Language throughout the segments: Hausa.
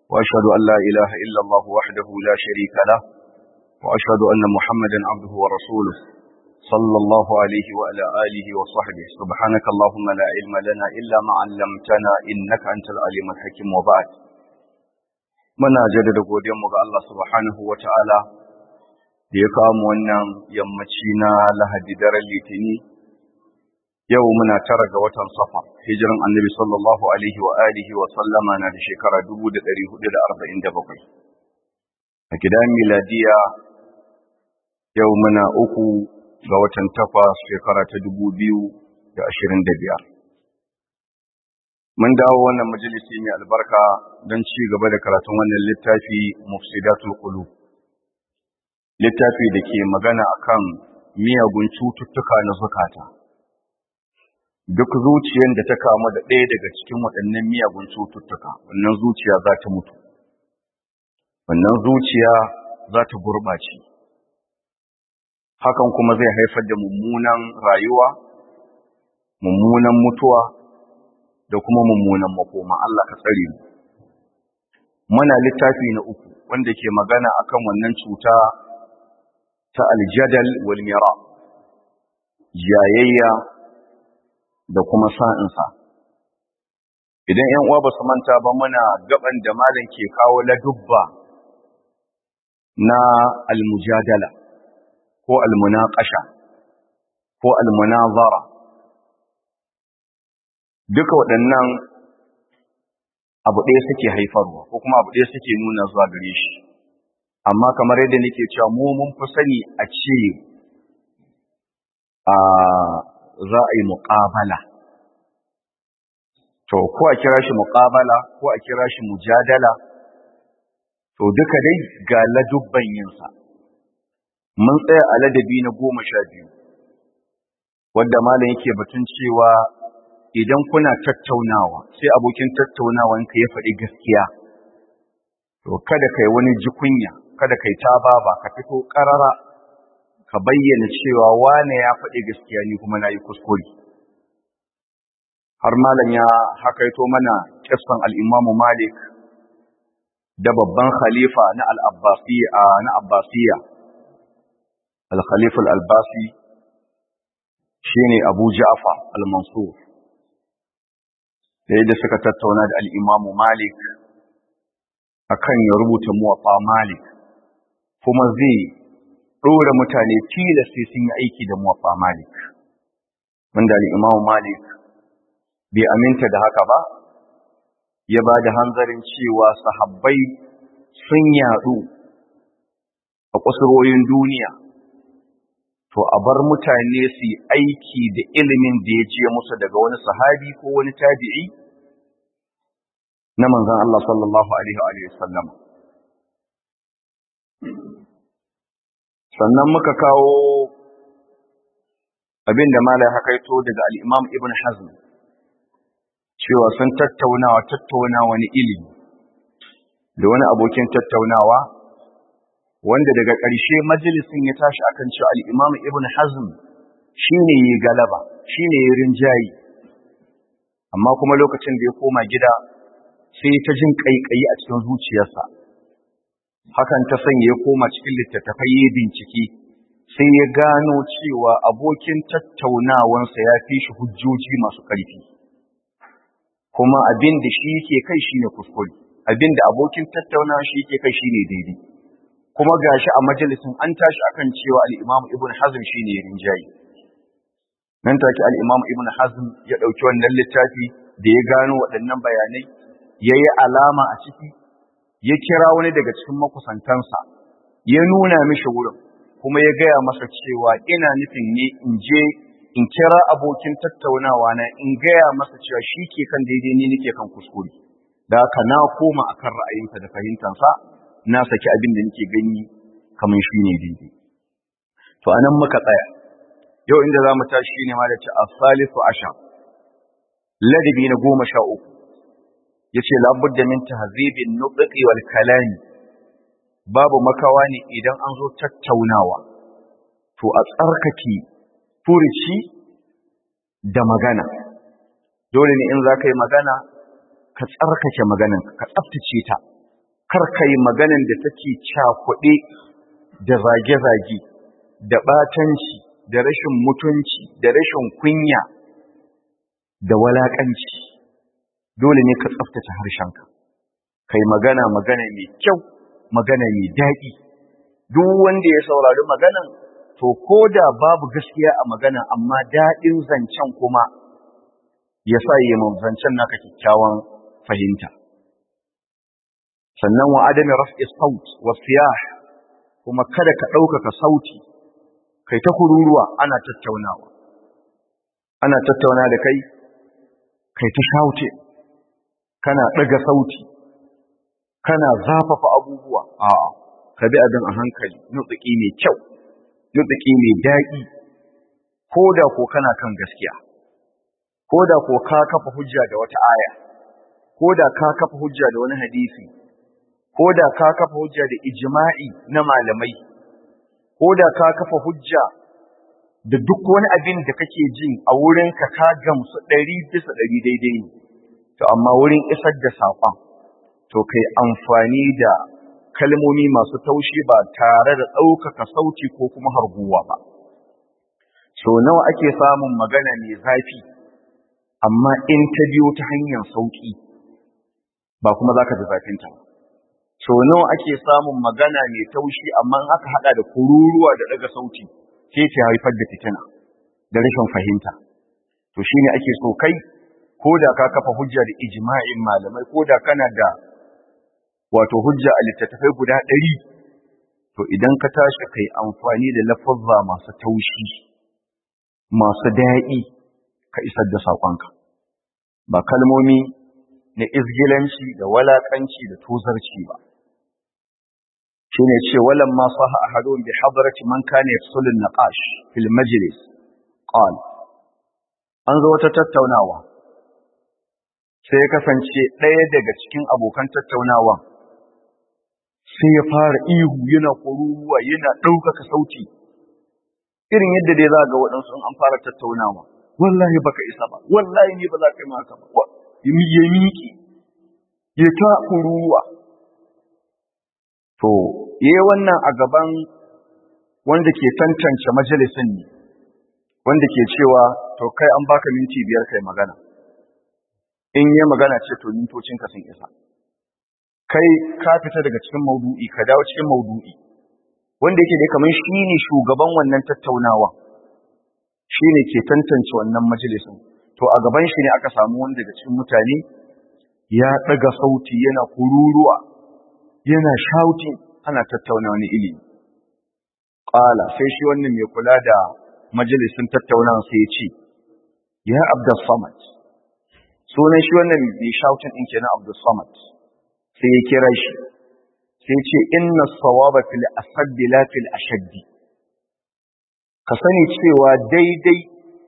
وأشهد أن لا إله إلا الله وحده لا شريك له وأشهد أن محمدا عبده ورسوله صلى الله عليه وعلى آله وصحبه سبحانك اللهم لا علم لنا إلا ما علمتنا إنك أنت العليم الحكيم وبعد muna jaddada godiyarmu ga Allah subhanahu wa ta'ala da ya kawo mu wannan yammaci na lahadi daren litini yau muna tara ga watan safa hijiran annabi sallallahu alaihi wa alihi wa sallama na da shekara 1447 a gidan miladiya yau muna uku ga watan takwas shekara ta 2025 mun dawo wannan majalisi mai albarka don ci gaba da karatun wannan littafi mufsidatul qulub littafi da ke magana akan miyagun cututtuka na zukata duk zuciyar da ta kamu da ɗaya daga cikin waɗannan miyagun cututtuka wannan zuciya za ta mutu wannan zuciya za ta gurɓace hakan kuma zai haifar da mummunan rayuwa mummunan mutuwa da kuma mummunan makoma Allah ka tsare mu muna littafi na uku wanda ke magana akan wannan cuta ta aljadal wal mira jayayya da kuma sa'insa idan 'yan uwa ba su manta ba muna gaban da malam ke kawo ladubba na almujadala ko almunaqasha ko almunazara duka waɗannan abu ɗaya suke haifarwa ko kuma abu ɗaya suke nuna zuwa gare shi amma kamar yadda nake cewa mu mun fi sani a ce a za a yi muƙabala to ko a kira shi muƙabala ko a kira shi mujadala to duka dai ga ladubban yinsa mun tsaya a ladabi na goma sha biyu wadda malam yake batun cewa idan kuna tattaunawa sai abokin tattaunawanka ya faɗi gaskiya to kada kai wani jikunya kada kai ta baba ka fito ƙarara ka bayyana cewa wane ya faɗi gaskiya ni kuma na yi kuskure har malam ya hakaito mana kissan al'imamu malik da babban khalifa na al'abbasiya na abbasiya al-khalifa al-albasi shine abu ja'far al-mansur da yadda suka tattauna da al'imamu Malik a kan ya rubuta muwafa Malik, kuma zai ɗora mutane tila sai sun yi aiki da muwafa Malik. Wanda al'imamu Malik bai aminta da haka ba, ya ba da hanzarin cewa sahabbai sun yaɗu a kusurwoyin duniya. To, a bar mutane su yi aiki da ilimin da ya je musu daga wani sahabi ko wani tabi'i na manzan Allah sallallahu Alaihi wasallam. Sannan muka kawo abin da Malai hakaito daga al'imam Ibn Hazm, cewa sun tattaunawa tattaunawa wani ilimi da wani abokin tattaunawa wanda daga ƙarshe majalisin ya tashi akan cewa al'imam Ibn Hazm shi ne ya galaba, shi ne ya rinjayi, amma kuma lokacin da ya koma gida sai ta jin ƙaiƙayi a cikin zuciyarsa. Hakan ta sanya ya koma cikin littattafai ya bincike, sai ya gano cewa abokin tattaunawansa ya fi shi hujjoji masu ƙarfi. Kuma abin da shi yake kai shi ne kuskure, abin da abokin tattaunawa shi yake kai shi ne daidai. Kuma gashi a majalisin an tashi akan cewa al'imam Ibn Hazm shi ne rinjayi. nan take al-Imam Ibn Hazm ya ɗauki wannan littafi da ya gano waɗannan bayanai ya yi alama a ciki ya kira wani daga cikin makusantansa ya nuna mishi wurin kuma ya gaya masa cewa ina nufin ne in je in kira abokin tattaunawa na in gaya masa cewa shi ke kan daidai ni nake kan kuskure da haka na koma akan ra'ayinsa da fahimtansa na saki abin da nake gani kamar shi ne daidai to anan muka tsaya yau inda za mu tashi ne ma da ce asalisu asha ladabi na goma sha uku ya ce labudda min tahzibin nutqi wal kalami babu makawa ne idan an zo tattaunawa to a tsarkake furici da magana dole ne in za ka yi magana ka tsarkake maganan ka tsaftace ta kar kai maganan da take cakuɗe da zage-zage da ɓatanci da rashin mutunci da rashin kunya da walaƙanci dole ne ka tsaftace harshenka kai magana magana mai kyau magana mai daɗi duk wanda ya saurari maganan to ko da babu gaskiya a magana amma daɗin zancen kuma ya sa yi zancen naka kyakkyawan fahimta sannan wa adami raf'i saut wa siyah kuma kada ka ɗaukaka sauti kai ta kururuwa ana tattaunawa ana tattauna da kai kai ta shauce kana ɗaga sauti kana zafafa abubuwa a'a ka bi abin a hankali nutsuki mai kyau nutsuki mai daɗi ko da ko kana kan gaskiya ko da ko ka kafa hujja da wata aya ko da ka kafa hujja da wani hadisi ko da ka kafa hujja da ijma'i na malamai ko da ka kafa hujja da duk wani abin da kake jin a wurin ka ka gamsu ɗari bisa ɗari daidai ne to amma wurin isar da saƙon to kai amfani da kalmomi masu taushi ba tare da ɗaukaka sauti ko kuma harguwa ba so nawa ake samun magana mai zafi amma in ta biyo ta hanyar sauƙi ba kuma za ka ji zafinta ba so nawa ake samun magana mai taushi amma aka haɗa da kururuwa da ɗaga sauti sai ta haifar da fitina da rashin fahimta to shine ake so kai ko da ka kafa hujja da ijma'in malamai ko da kana da wato hujja a littattafai guda ɗari to idan ka tashi kai amfani da lafazza masu taushi masu daɗi ka isar da saƙonka ba kalmomi na izgilanci da walaƙanci da tozarci ba shi ne ce walan ma saha ahadun bi hadarati man kana yafsulu naqash fil majlis qal an zo wata tattaunawa sai ya kasance ɗaya daga cikin abokan tattaunawa sai ya fara ihu yana kururuwa yana ɗaukaka sauti irin yadda dai za ga waɗansu an fara tattaunawa wallahi baka isa ba wallahi ni ba za ka yi maka ba ya miƙe ya ta kururuwa to yayi wannan a gaban wanda ke tantance majalisin ne wanda ke cewa to kai an baka minti biyar kai magana in yi magana ce to mintocinka sun isa kai ka fita daga cikin maudu'i ka dawo cikin maudu'i wanda yake dai kamar shi ne shugaban wannan tattaunawa shi ne ke tantance wannan majalisin to a gaban shi ne aka samu wanda daga cikin mutane ya ɗaga sauti yana kururuwa yana shautin ana tattauna wani ilimi ƙala sai shi wannan mai kula da majalisin tattaunawa sai ya ce ya abdus samad sunan shi wannan mai shautin ɗin kenan abdus samad sai ya kira shi sai ce inna sawaba fil asaddi la fil ashaddi ka sani cewa daidai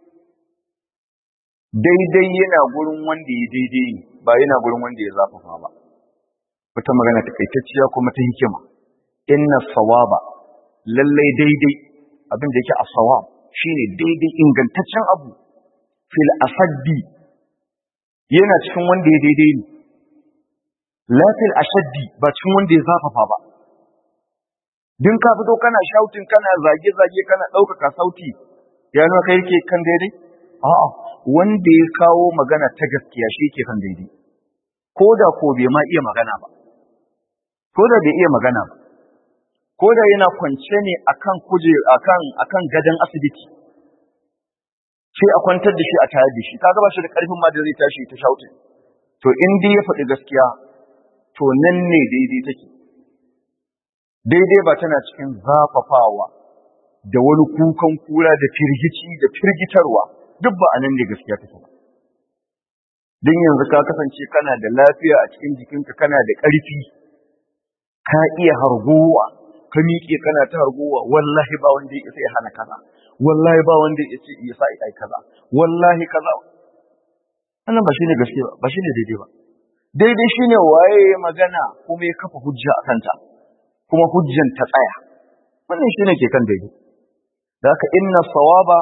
daidai yana gurin wanda ya daidai ne ba yana gurin wanda ya zafafa ba wata magana takaitacciya kuma ta hikima inna sawaba lallai daidai abin da yake a sawab shine daidai ingantaccen abu fil asaddi yana cikin wanda ya daidai ne lafil ashaddi ba cikin wanda ya zafafa ba din ka fito kana shouting kana zage zage kana ɗaukaka sauti ya nuna kai yake kan daidai a'a wanda ya kawo magana ta gaskiya shi yake kan daidai ko da ko bai ma iya magana ba ko da bai iya magana ba ko da yana kwance ne akan kuje akan akan gadon asibiti sai a kwantar da shi a tayar da shi kaga ba shi da karfin ma da zai tashi ta shouting to in dai ya faɗi gaskiya to nan ne daidai take daidai ba tana cikin zafafawa da wani kukan kura da firgici da firgitarwa duk ba a nan ne gaskiya take ba don yanzu ka kasance kana da lafiya a cikin jikinka kana da ƙarfi ka iya hargowa ka miƙe kana ta hargowa wallahi ba wanda ya isa ya hana kaza wallahi ba wanda ya ce ya sa ai kaza wallahi kaza wannan ba shine gaskiya ba shine daidai ba daidai shine waye magana kuma ya kafa hujja a kanta kuma hujjan ta tsaya wannan shine ke kan daidai da haka inna sawaba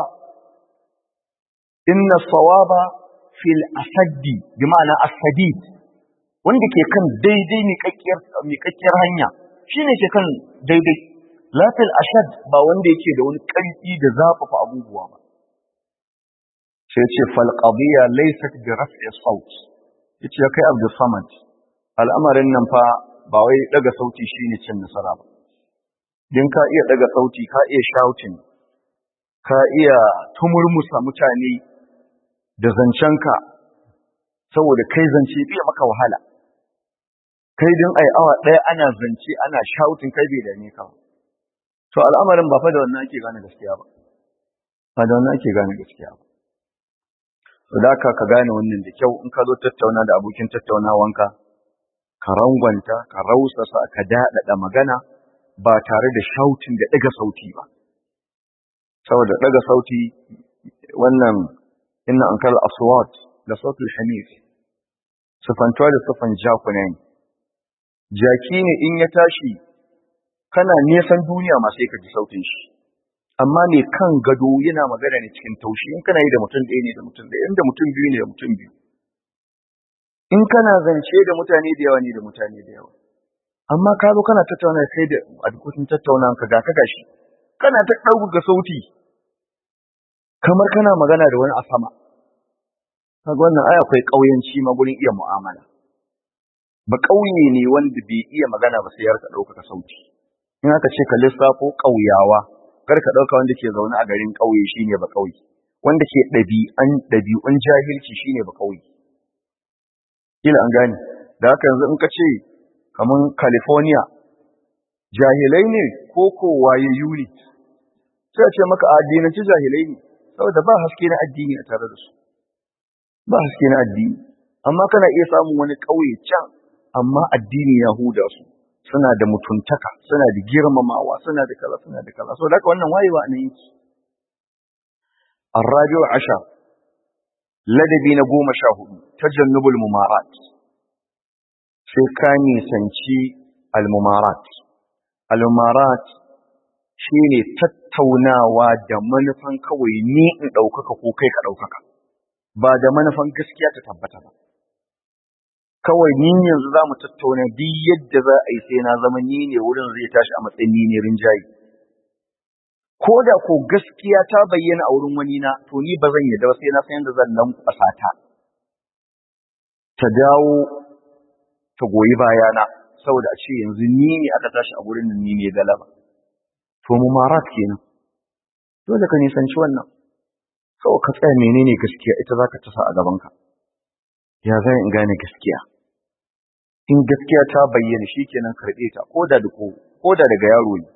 inna sawaba fil asaddi bi ma'ana asadid wanda ke kan daidai miƙaƙƙiyar hanya shine ke kan daidai lafil ashad ba wanda yake da wani ƙarfi da zafafa abubuwa ba sai ce fal qadiya laysat bi raf'i sawt yace kai abdul samad al'amarin nan fa ba wai daga sauti shine cin nasara ba din ka iya daga sauti ka iya shouting ka iya tumurmusa mutane da zancenka saboda kai zance bai maka wahala kai din ai awa ɗaya ana zance ana shouting kai bai dame ka to al'amarin ba fa da wannan ake gane gaskiya ba ba da wannan ake gane gaskiya ba to da ka ka gane wannan da kyau in ka zo tattauna da abokin tattaunawanka ka rangwanta ka rausasa ka daɗaɗa magana ba tare da shautin da ɗaga sauti ba saboda ɗaga sauti wannan inna an kala aswat da sautul hanif sufantuwa da sufan jakuna ne jaki ne in ya tashi kana nesan duniya ma sai ka ji sautin shi amma mai kan gado yana magana ne cikin taushi in kana yi da mutum ɗaya ne da mutum ɗaya inda mutum biyu ne da mutum biyu in kana zance da mutane da yawa ne da mutane da yawa amma ka zo kana tattauna kai da abokin tattauna ka ga ka gashi kana ta ɗauka sauti kamar kana magana da wani a sama kaga wannan ai akwai ƙauyanci ma gurin iya mu'amala ba ƙauye ne wanda bai iya magana ba sai ya rika ɗaukaka sauti in aka ce ka lissafo ƙauyawa kar ka ɗauka wanda ke zaune a garin ƙauye shine ba ƙauye wanda ke ɗabi'an ɗabi'un jahilci shine ba ƙauye kila an gane da haka yanzu in ka ce kaman California jahilai ne ko ko wayayyu ne sai a ce maka addinanci jahilai ne saboda ba haske na addini a tare da su ba haske na addini amma kana iya samun wani ƙauye can amma addini ya huda su suna da mutuntaka suna da girmamawa suna da kaza suna da kaza saboda haka wannan wayewa ne yake الرابع عشر ladabi na goma sha hudu tajannubul mumarat sai ka nisanci almumarat almumarat shine tattaunawa da manufan kawai ni in ɗaukaka ko kai ka ɗaukaka ba da manufan gaskiya ta tabbata ba kawai ni yanzu za mu tattauna duk yadda za a yi sai na zama ni ne wurin zai tashi a matsayin ni ne rinjaye ko da ko gaskiya ta bayyana a wurin wani na to ni ba zan yadda ba sai na san yadda zan lankwasa ta ta dawo ta goyi bayana saboda a ce yanzu ni ne aka tashi a wurin nan ni ne galaba to mu marat kenan dole ka nisanci wannan kawai ka tsaya menene gaskiya ita za ka tasa a gabanka ya zai in gane gaskiya in gaskiya ta bayyana shi kenan karɓe ta ko da ko da daga yaro ne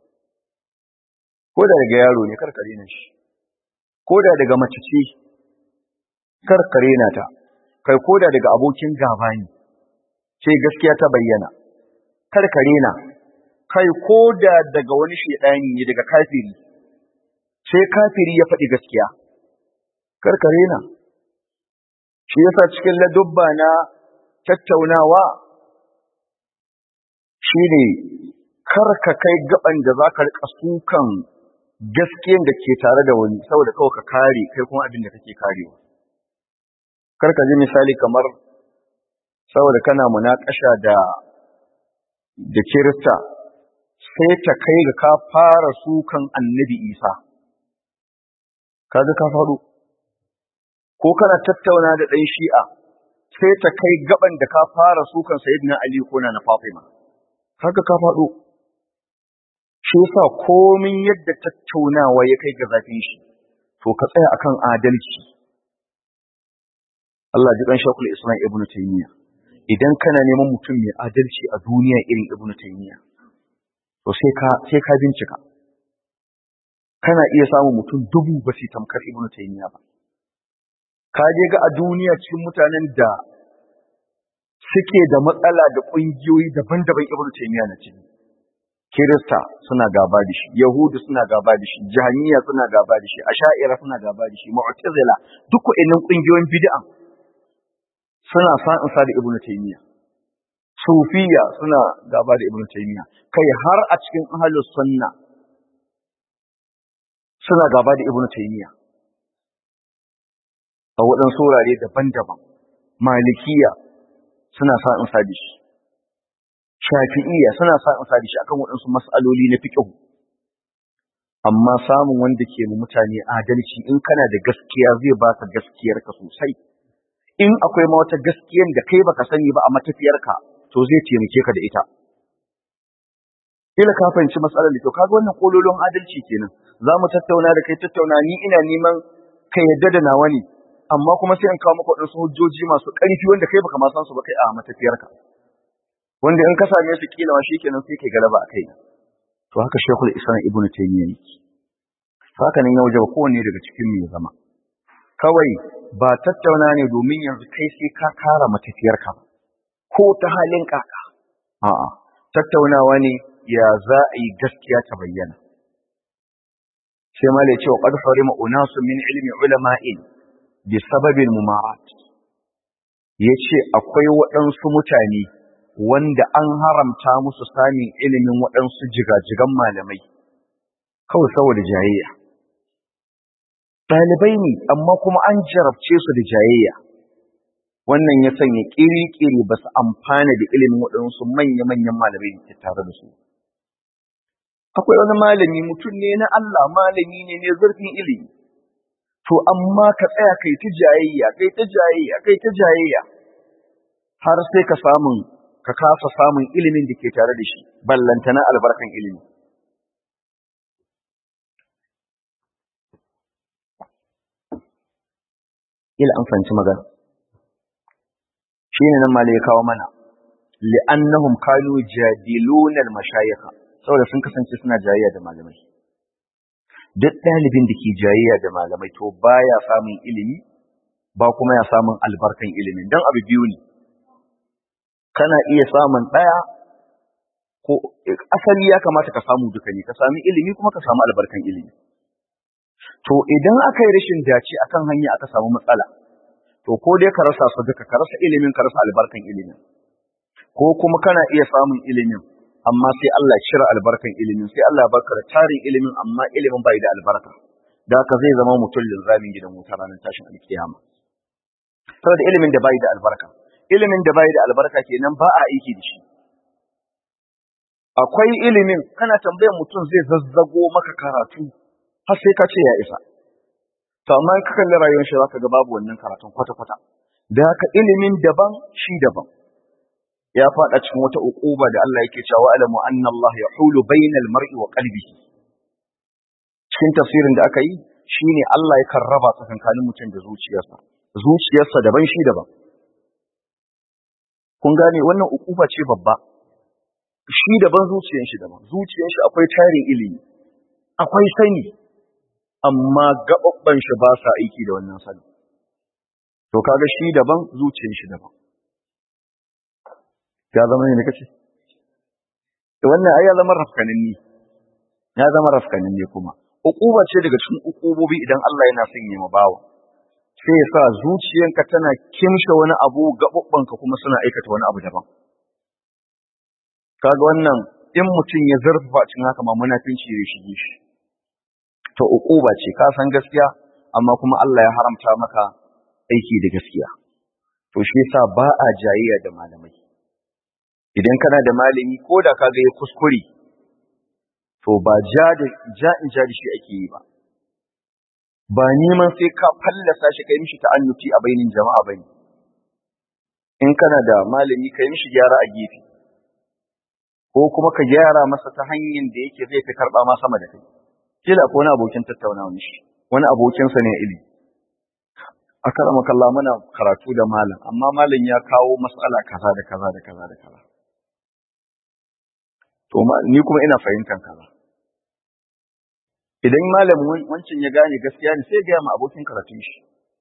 ko da daga yaro ne karkare na shi ko da daga mace ce karkare na ta kai ko da daga abokin gaba ne ce gaskiya ta bayyana karkare na kai ko da daga wani shedani ne daga kafiri sai kafiri ya faɗi gaskiya karkare na shi yasa cikin ladubba na tattaunawa shine karka kai gaban da zaka rika sukan gaskiyan da ke tare da wani saboda kawai ka kare kai kuma abin da kake karewa kar ka ji misali kamar saboda kana munakasha da da kirista sai ta kai ga ka fara sukan annabi isa kaga ka faɗo ko kana tattauna da ɗan shi'a sai ta kai gaban da ka fara sukan sayyidina ali ko na fatima kaga ka faɗo shi yasa komin yadda tattaunawa ya kai ga zafin shi to ka tsaya akan adalci Allah ji kan shakul Islam Ibn Taymiyyah idan kana neman mutum mai adalci a duniya irin Ibn Taymiyyah to sai ka sai ka bincika kana iya samun mutum dubu ba su tamkar Ibn Taymiyyah ba ka je ga a duniya cikin mutanen da suke da matsala da ƙungiyoyi daban-daban Ibn Taymiyyah na ciki Kirista suna gaba da shi, Yahudu suna gaba da shi, Jahaniya suna gaba da shi, Asha'ira suna gaba da shi, Mu'tazila duk waɗannan ƙungiyoyin bid'a suna sa'in sa da Ibn Taymiyyah. Sufiya suna gaba da Ibn Taymiyyah. Kai har a cikin ahlus sunna suna gaba da Ibn Taymiyyah. A waɗansu wurare daban-daban. Malikiya suna sa in sa shi shafi'iyya suna sa in sa shi akan waɗansu mas'aloli na fiqh amma samun wanda ke mu mutane adalci in kana da gaskiya zai baka gaskiyar ka sosai in akwai ma wata gaskiyar da kai baka sani ba a matafiyarka to zai taimake ka da ita kila ka fahimci matsalar da to kaga wannan kololon adalci kenan za mu tattauna da kai tattauna ni ina neman ka yadda da nawa ne amma kuma sai in kawo maka waɗansu hujjoji masu ƙarfi wanda kai baka ma san su ba kai a matafiyarka wanda in ka same su kila ma shikenan sai kai galaba a kai to haka shekul islam ibn taymiya yake haka nan ya wajaba kowanne daga cikin mu ya zama kawai ba tattauna ne domin yanzu kai sai ka kara matafiyarka ba ko ta halin kaka a'a tattaunawa ne ya za a yi gaskiya ta bayyana sai ma ce wa qad harima unasu min ilmi ulama'in bi sababin mumarat yace akwai waɗansu mutane wanda an haramta musu samun ilimin waɗansu jigajigan malamai kawai saboda jayayya ɗalibai ne amma kuma an jarabce su da jayayya wannan ya sanya ƙiri-ƙiri ba su amfana da ilimin waɗansu manya-manyan malamai da ke tare da su akwai wani malami mutum ne na Allah malami ne ne zurfin ilimi to amma ka tsaya kai ta jayayya kai ta jayayya kai ta jayayya har sai ka samun ka kasa samun ilimin da ke tare da shi ballantana albarkan ilimi ila an fahimci magana shine nan malai ya kawo mana li'annahum kanu jadiluna al-mashayikh saboda sun kasance suna jayayya da malamai duk ɗalibin da ke jayayya da malamai to baya samun ilimi ba kuma ya samun albarkan ilimin dan abu biyu ne kana iya samun ɗaya ko asali ya kamata ka samu duka ne ka sami ilimi kuma ka samu albarkan ilimi to idan aka yi rashin dace akan hanya aka samu matsala to ko dai ka rasa su duka ka rasa ilimin ka rasa albarkan ilimin ko kuma kana iya samun ilimin amma sai Allah cire albarkan ilimin sai Allah baka da tarin ilimin amma ilimin bai da albarka da haka zai zama mutum linzamin gidan wuta ranar tashin alkiyama saboda ilimin da bai da albarka ilimin da bai da albarka kenan ba a aiki da shi akwai ilimin kana tambayar mutum zai zazzago maka karatu har sai ka ce ya isa to amma in ka kalli rayuwar shi zaka ga babu wannan karatun kwata kwata da haka ilimin daban shi daban ya fada cikin wata uquba da Allah yake cewa alamu anna Allah yahulu bainal mar'i wa qalbihi cikin tafsirin da aka yi shine Allah yakan raba tsakankanin mutum da zuciyarsa zuciyarsa daban shi daban kun gane wannan uquba ce babba shi daban zuciyar shi daban zuciyar shi akwai tarin ilimi akwai sani amma gaɓaɓɓan shi ba sa aiki da wannan sani. To kaga shi daban zuciyar shi daban. Ya zama ne kace? To wannan ai ya zama rafkaninni. Ya zama rafkaninni kuma. Uquba ce daga cikin uqubobi idan Allah yana son yi bawa. Sai ya sa zuciyanka tana kimshe wani abu gaɓaɓɓanka kuma suna aikata wani abu daban. Kaga wannan in mutum ya zurfafa cikin haka ma munafinci ya shige shi. ta uquba ce ka san gaskiya amma kuma Allah ya haramta maka aiki da gaskiya to shi yasa ba a jayayya da malamai idan kana da malami ko da ka ga ya kuskure to ba ja da ja in ja da shi ake yi ba ba neman sai ka fallasa shi kai mishi ta'annuti a bainin jama'a bane in kana da malami kai mishi gyara a gefe ko kuma ka gyara masa ta hanyar da yake zai fi karba ma sama da kai kila ko wani abokin tattaunawa shi wani abokinsa ne ili a karama kalla muna karatu da malam amma malam ya kawo matsala kaza da kaza da kaza da kaza to ni kuma ina fahimtar kaza idan malam wancin ya gane gaskiya ne sai gaya ma abokin karatun shi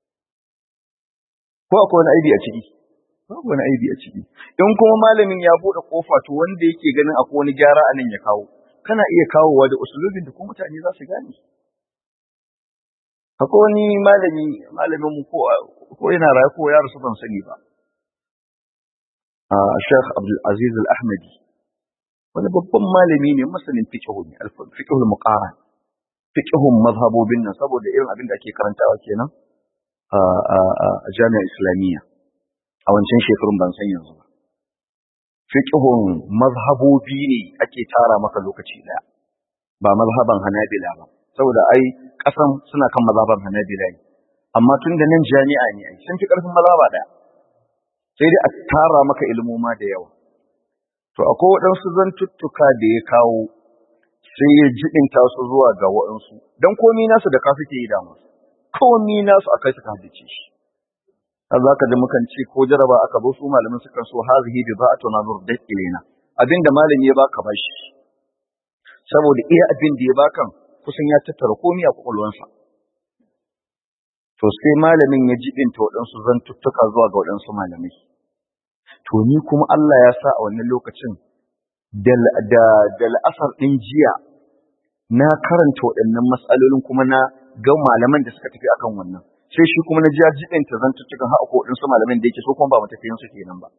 ko akwai wani aibi a ciki babu wani aibi a ciki in kuma malamin ya bude kofa to wanda yake ganin akwai wani gyara a nan ya kawo kana iya kawowa da usulubin da kuma mutane za su gane. Akwai wani malami, malamin mu ko, ko yana rayu ko ya rasu ban sani ba. A Sheikh Abdul Aziz Al-Ahmadi. Wani babban malami ne masanin fiqhu ne, fiqhul muqara. Fiqhun mazhabobin nan saboda irin abin da ake karantawa kenan a a a jami'ar Islamiyya. A wancan shekarun ban san yanzu ba. fiqhun mazhabobi ne ake tara maka lokaci daya ba mazhaban hanabila ba saboda ai kasan suna kan mazhaban hanabila ne amma tun da nan jami'a ne ai sun fi karfin mazhaba daya sai dai a tara maka ilmoma da yawa to akwai waɗansu zantuttuka da ya kawo sai ya jiɗinta su zuwa ga waɗansu don komi nasu da ka suke yi damu komi nasu akai suka hadice shi har za ka ji mukan ce ko jaraba aka zo su malamin sukan so hazihi bi za a tona zur da ilena abinda malami ya baka bashi saboda iya abin da ya baka kusan ya tattara komi a kwakwalwansa to sai malamin ya jibinta waɗansu zantuttuka zuwa ga waɗansu malamai to ni kuma Allah ya sa a wannan lokacin da la'asar ɗin jiya na karanta waɗannan matsalolin kuma na ga malaman da suka tafi akan wannan sai shi kuma na ji jibinta zantuttukan haɗa ko waɗansu malamin da yake so kuma ba matafiyan su kenan ba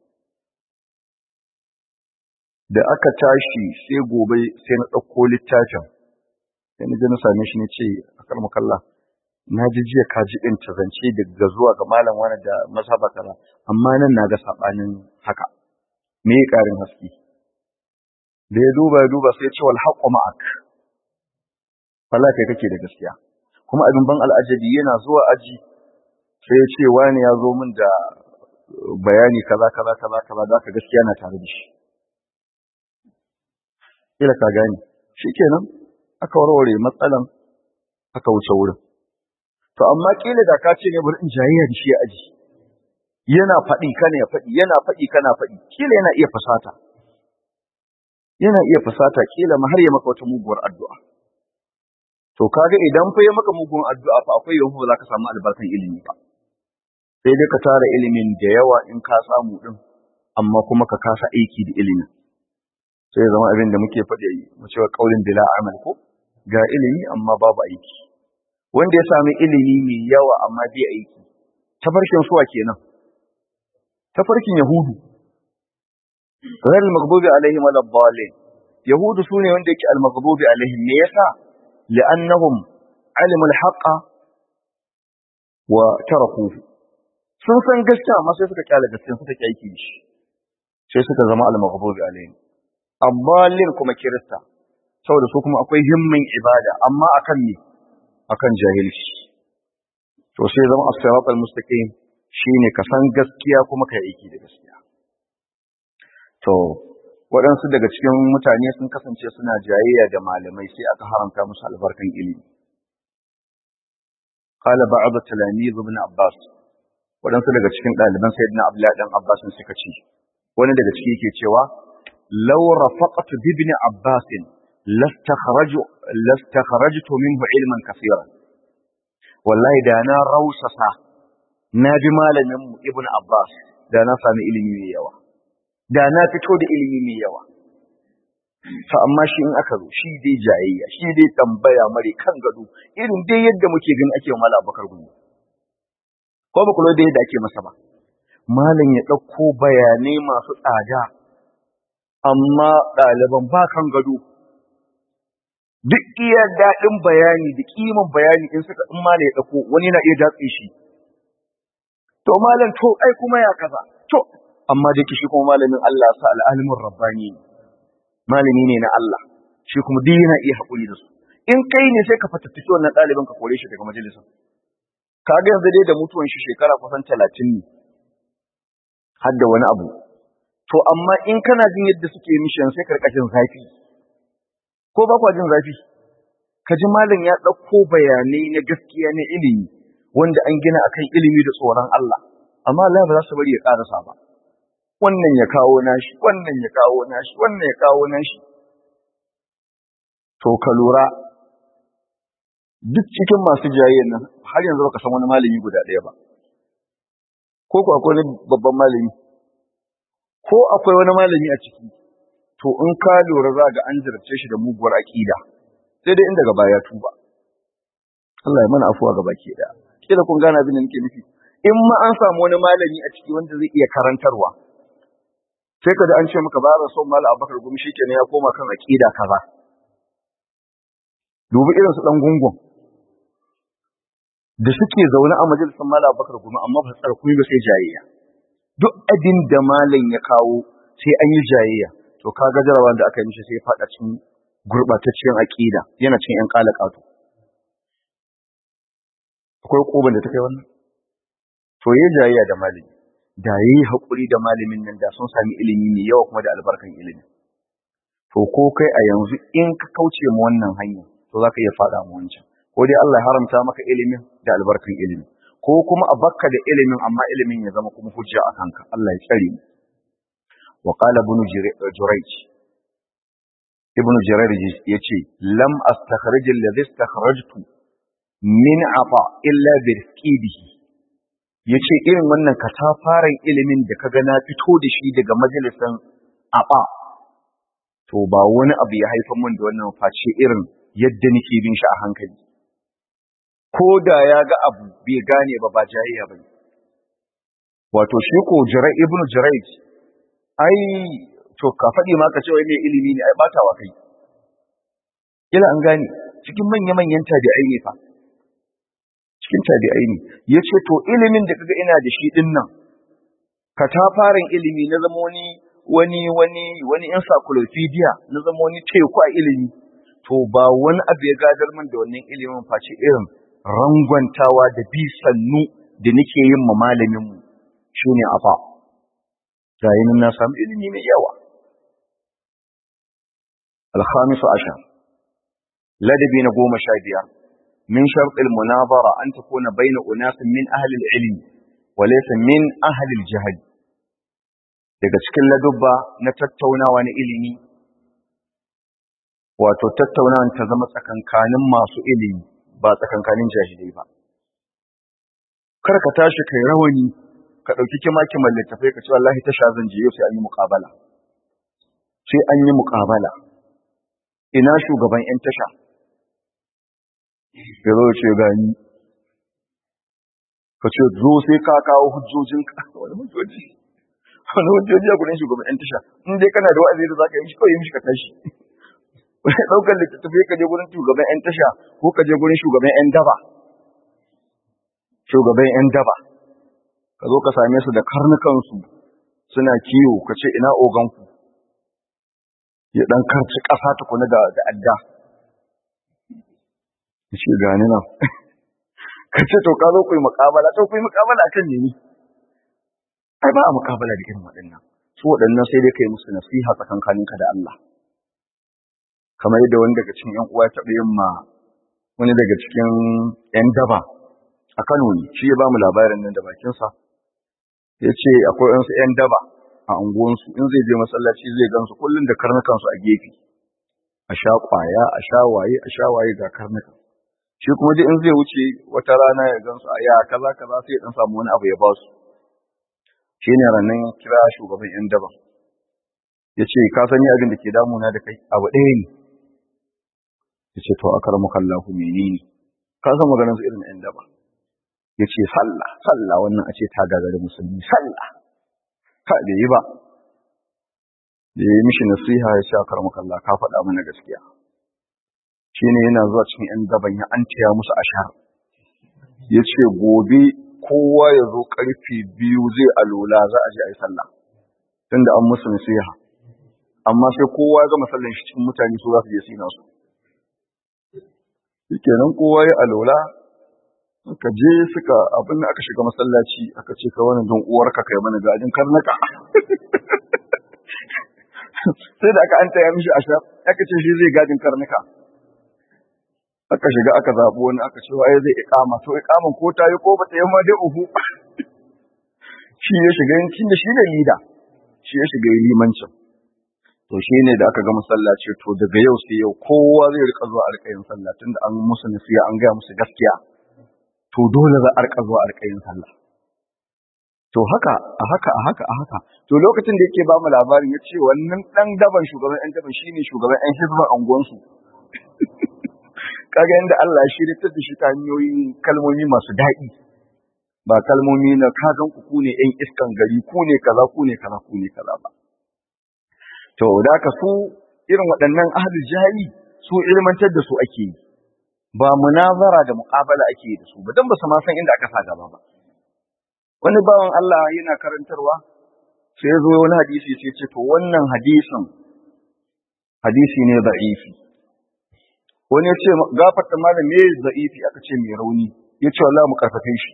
da aka tashi sai gobe sai na ɗauko littafin sai na je na same shi ne ce a karmakalla na ji jiya ka ji ɗin zance daga zuwa ga malam wani da mazhaba kaza amma nan na ga saɓanin haka me ƙarin haske da ya duba ya duba sai ya ce wal haqqu ma'ak wallahi kai kake da gaskiya kuma abin ban al'ajabi yana zuwa aji sai ya ce wani ya zo min da bayani kaza kaza kaza kaza da ka gaskiya na tare da shi kila ka gane shikenan aka warware matsalan aka wuce wurin To amma kila da ka ce ne bari in jayayya da shi aji. Yana faɗi kana ya faɗi, yana faɗi kana faɗi, kila yana iya fasata. Yana iya fasata kila ma har ya maka wata muguwar addu'a. To kaga idan fa ya maka mugun addu'a fa akwai yawan ba za ka samu albarkan ilimi ba. Sai dai ka tara ilimin da yawa in ka samu din, amma kuma ka kasa aiki da ilimin. Sai ya zama abin da muke faɗi mu cewa kaulin bila amal ko ga ilimi amma babu aiki. wanda ya sami ilimi mai yawa amma bai aiki tafarkin suwa kenan tafarkin yahudu ghayr al-maghdubi alaihim wala dhalin yahudu sune wanda yake al-maghdubi alaihim me yasa li'annahum alimu al-haqqa wa tarakuhu sun san gaskiya amma sai suka kyale gaskiya suka ki aiki shi sai suka zama al-maghdubi alaihim abbalin kuma kirista saboda su kuma akwai himmin ibada amma akan me akan jahilci to sai zama as-sirat al-mustaqim shine ka san gaskiya kuma ka aiki da gaskiya to waɗansu daga cikin mutane sun kasance suna jayayya da malamai sai aka haramta musu albarkan ilimi qala ba'd talamiz ibn abbas waɗansu daga cikin ɗaliban sayyidina abdullahi dan abbas suka ce wani daga ciki yake cewa law rafaqtu bi ibn abbas lastakhraju lastakhrajtu minhu ilman kaseeran wallahi da na rausasa na bi malamin mu ibn abbas da na sami ilimi mai yawa da na fito da ilimi mai yawa fa amma shi in aka zo shi dai jayayya shi dai tambaya mare kan gado irin dai yadda muke gani ake wa malam abubakar gumi ko ba kula da yadda ake masa ba malam ya ɗauko bayanai masu tsada amma ɗaliban ba kan gado duk iya daɗin bayani da ƙiman bayani in suka in malam ya ɗauko wani na iya datse shi to malam to ai kuma ya kaza to amma da shi kuma malamin Allah sa al'alimin rabbani ne malami ne na Allah shi kuma duk yana iya haƙuri da su in kai ne sai ka fatattaki wannan ɗaliban ka kore shi daga majalisar ka ga yanzu dai da mutuwan shi shekara kusan talatin ne har da wani abu to amma in kana jin yadda suke mishi sai ka jin zafi ko ba kwa jin zafi ka ji malam ya ɗauko bayanai na gaskiya na ilimi wanda an gina akan ilimi da tsoron Allah amma Allah ba za su bari ya ƙarasa ba wannan ya kawo nashi wannan ya kawo nashi wannan ya kawo nashi to ka lura duk cikin masu jayayyan nan har yanzu baka san wani malami guda ɗaya ba ko ko akwai wani babban malami ko akwai wani malami a ciki to in ka lura za ga an jarabce shi da muguwar aƙida sai dai in daga baya tuba Allah ya mana afuwa gaba ke da kila kun gane abin da nake nufi in ma an samu wani malami a ciki wanda zai iya karantarwa sai ka da an ce maka ba son malam Abubakar gumi shikenan ya koma kan aƙida kaza dubi irin su dan gungun da suke zaune a majalisar malam Abubakar gumi amma ba su tsara kuma ba sai jayayya duk abin da malam ya kawo sai an yi jayayya to kaga jarabawa da aka yi mishi sai ya fada cikin gurbatacciyar aqida yana cikin yan kalakatu akwai koban da ta kai wannan to yayi jayayya da malami da yayi hakuri da malamin nan da sun sami ilimi mai yawa kuma da albarkan ilimi to ko kai a yanzu in ka kauce mu wannan hanya to zaka iya fada mu wancan ko dai Allah ya haramta maka ilimin da albarkan ilimi ko kuma a bakka da ilimin amma ilimin ya zama kuma hujja a kanka Allah ya tsare mu wa qala ibn jurayj ibn jurayj yace lam astakhrij alladhi istakhrajtu min afa illa bi rizqihi yace irin wannan katafaren ilimin da kaga na fito da shi daga majalisan afa to ba wani abu ya haifar mun da wannan face irin yadda nake bin shi a hankali ko da ya ga abu bai gane ba ba jayayya ba wato shi ko jirai ibnu jirai ai to ka faɗi ma ka ce wai mai ilimi ne ai batawa kai kila an gane cikin manya-manyan tabi'ai ne fa cikin tabi'ai ne ya ce to ilimin da kaga ina da shi din nan katafaren ilimi na zama wani wani wani wani encyclopedia na zama wani teku a ilimi to ba wani abu ya gadar min da wannan ilimin face irin rangwantawa da bi sannu da nake yin ma malamin mu shine afa gayin na samu ilimi mai yawa الخامس عشر لدبي نقوم شابيا من شرط المناظرة أن تكون بين أناس من أهل العلم وليس من أهل الجهل daga cikin ladubba na tattaunawa na ilimi wato tattaunawan ta zama tsakankanin masu ilimi ba tsakankanin jahilai ba kar ka tashi kai rawani ka ɗauki kima-kiman littafai ka ce wallahi tasha zan je yau sai an yi muƙabala sai an yi muƙabala ina shugaban 'yan tasha ya zo ce gani ka ce zo sai ka kawo hujjojin wani hujjoji wani hujjoji a gudun shugaban 'yan tasha in dai kana da wa'azi da za ka yi shi kawai yi mishi ka tashi wani ɗaukar littattafai ka je gurin shugaban 'yan tasha ko ka je gurin shugaban 'yan daba shugaban 'yan daba ka zo ka same su da karnukansu suna kiwo ka ce ina oganku ya ɗan karci ƙasa tukuna da adda ya ce gani nan ka ce to ka zo ku yi muƙabala to ku yi muƙabala kan ne ai ba a muƙabala da irin waɗannan su waɗannan sai dai ka yi musu nasiha tsakankaninka da Allah kamar yadda wani daga cikin ‘yan uwa ya taɓa yin ma wani daga cikin ‘yan daba a Kano ne shi ya ba mu labarin nan da bakinsa ya ce akwai ‘yansu ‘yan daba a unguwansu in zai je masallaci zai gansu kullum da karnukansu a gefe a sha ƙwaya a sha waye a sha waye ga karnuka shi kuma dai in zai wuce wata rana ya gansu a ya kaza kaza sai ya dan samu wani abu ya ba su shi ne ranar kira shugaban ‘yan daba ya ce ka san ni abin da ke damuna da kai abu ɗaya ne ya ce to akar mukallahu menene ka san maganar su irin ‘yan daba ya ce sallah sallah wannan a ce ta gagari musulmi sallah ka da yi ba da ya yi mishi nasiha ya sha akar mukalla ka faɗa mana gaskiya shi ne yana zuwa cikin ‘yan daban ya an taya musu ashar ya ce gobe kowa ya zo ƙarfe biyu zai alola za a je a yi sallah tunda an musu nasiha amma sai kowa ya gama sallan shi cikin mutane su za su je su yi nasu kenan kowa ya alola suka je suka abin da aka shiga masallaci aka ce ka wani don uwarka kai mana gajin karnaka sai da aka an taya mishi a sha aka ce shi zai gajin karnuka aka shiga aka zaɓi wani aka ce waye zai ikama to ikaman ko ta yi ko ba ta yi ma dai uhu shi ya shiga yankin da shi ne lida shi ya shiga yi limancin to shi ne da aka ga masallaci to daga yau sai yau kowa zai rika zuwa a rika yin sallah tunda an musu nasiya an gaya musu gaskiya to dole za a rika zuwa a rika yin sallah to haka a haka a haka a haka to lokacin da yake ba mu labarin ya ce wannan dan daban shugaban yan daban shine shugaban yan hizban anguwansu kaga yanda Allah ya shirya da shi ta hanyoyin kalmomi masu daɗi ba kalmomi na kagan ku ku ne yan iskan gari ku ne kaza ku ne kaza ku ne kaza ba to da ka su irin waɗannan ahlul jahili su ilmantar da su ake yi ba munazara da muqabala ake yi da su ba dan ba su ma san inda aka sa gaba ba wani bawan Allah yana karantarwa sai ya zo wani hadisi sai ce to wannan hadisin hadisi ne da'ifi wani ya ce gafarta malam me da'ifi aka ce mai rauni ya ce wallahi mu karfafe shi